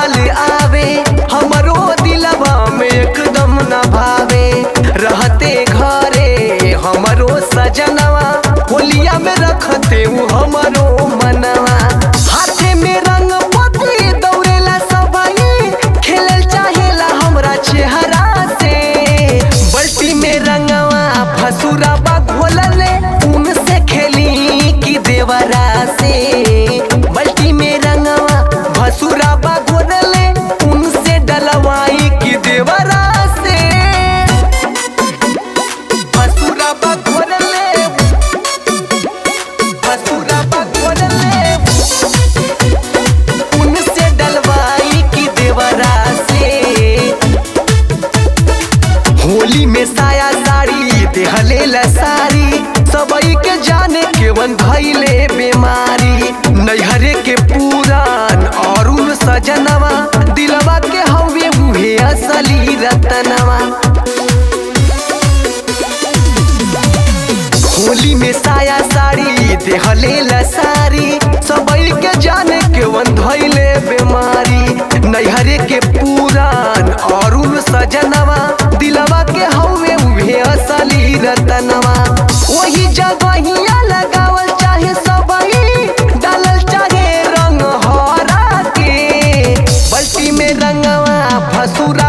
साल आवे हमरो दिलवा में एकदम न भावे रहते घरे हमरो सजनवा होलिया में रखते उ हमरो मनवा हाथे में रंग पति दौड़ेला सबाई खेलल चाहेला हमरा चेहरा से बल्टी में रंगवा फसुराबा घोलले उनसे खेली की देवरा से बल्टी में रंगवा भसुराबा घोलले उनसे डलवाई की देवरा से भसुराबा घोलले भसुराबा घोलले उनसे डलवाई की देवरा से होली में साया साड़ी देहले सारी सबई के जाने केवन भइले बीमारी नैहरे के पुरान और उन सजनवा दिलवा के हवे उहे असली रतनवा होली में साया साड़ी देहले सारी सबई के जाने केवन भइले बीमारी नैहरे के पुरान और उन सजनवा दिलवा के हवे उहे असली रतनवा वही जगहिया लगावल चाहे सबई डालल चाहे रंग हरा के बल्टी में रंगवा फसुरा